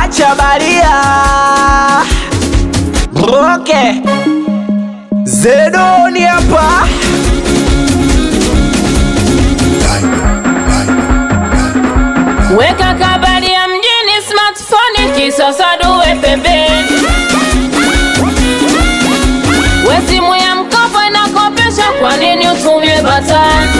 acha baria okay. Zedoni hapa Weka kabari ya mjini smartphone kisasa duwe pembeni. We simu ya mkopo inakopesha, kwa nini utumie batani?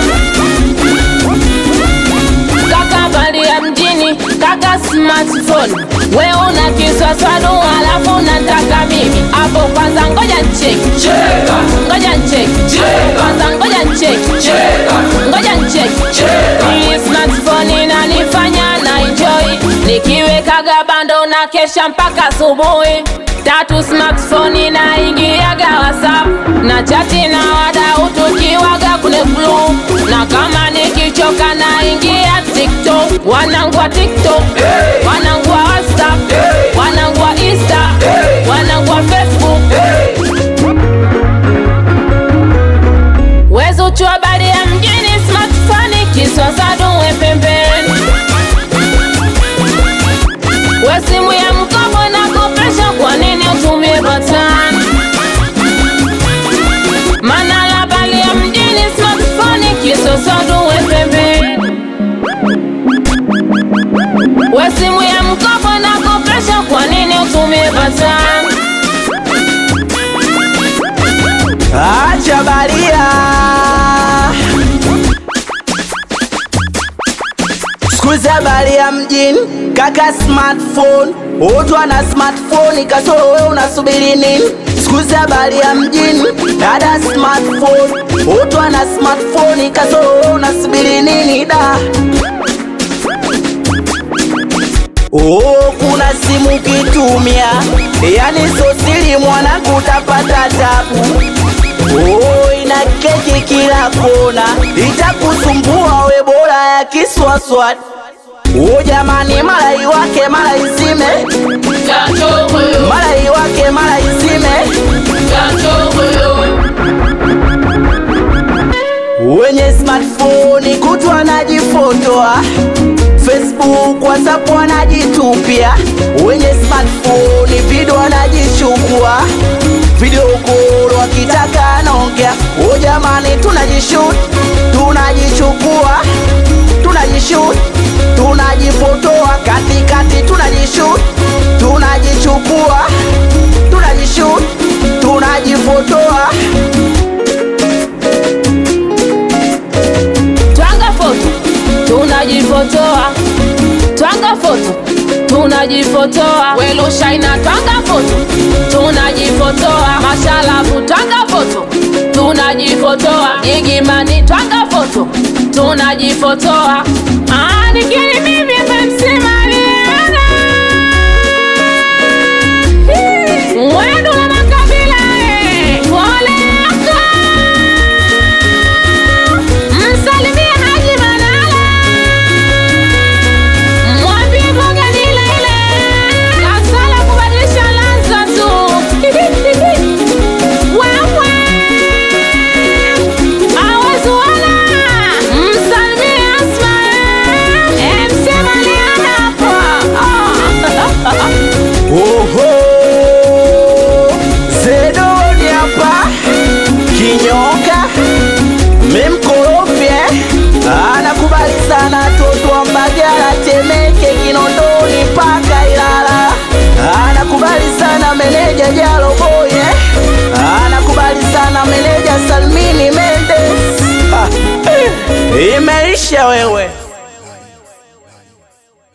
Kaka bari ya mjini, kaka smartphone. We una kisasa du alafu unataka mimi hapo kwanza, ngoja ncheki, ngoja ncheki, kwanza ngoja ncheki, ngoja ncheki. Hii smartphone inanifanya na enjoy, nikiwekaga bando na kesha mpaka asubuhi. Tatu smartphone inaingiaga WhatsApp na chati na wadau tukiwaga kule blue, na kama nikichoka naingia TikTok, wanangu wa TikTok, wanangu wa WhatsApp, wanangu wa Insta, wanangu wa Facebook. Wezo chua bari ya mjini smartphone kiswasa duwe pembeni. We simu ya mkopo nakopesha, kwa nini utumie batani? Mana la bali ya mjini smartphone kiswasa duwe pembeni. We simu ya mkopo nakopesha, kwa nini utumie batani? acha baria skuza baria mjini kaka smartphone utu ana smartphone kasoro we unasubiri nini skuza baria mjini dada smartphone utu ana smartphone kasoro we unasubiri nini da Oh, kuna simu kitumia, yani sosili mwana kutapata tabu. Oh, ina keki kila kona, itakusumbua we bora ya kiswaswad. Oh, jamani, mara iwake mara izime, mara iwake mara izime. Wenye smartphone kutwa wanajifotoa Facebook, WhatsApp wanajitupia. Wenye smartphone video wanajichukua video call, wakitaka anaongea. O jamani, tunajishoot, tunajichukua, tunajishoot, tunajifotoa katikati, tunajishoot, tunajichukua, tunajishoot, tunajifotoa. Twanga foto, tunajifotoa. Twanga foto, tunajifotoa. Welushaina twanga foto, tunajifotoa. Mashalabu twanga foto, tunajifotoa. Igimani twanga foto, tunajifotoa. Ah, nikiri mimi MC Mariana. Mwendo na makabila eh. Pole yako. Msalimie Haji Manala, mwambie mboga ni ile ile, kasala kubadilisha ladha tu. Wewe hawezi wala, msalimie Asma, MC Mariana hapo. Oho, Zedoni hapa kinyoka memkorofye anakubali sana toto wa Mbagala, Temeke, Kinondoni mpaka Ilala. Anakubali sana meneja Jalo Boye, anakubali sana meneja Salmini Mendes. Ah, eh, imeisha wewe.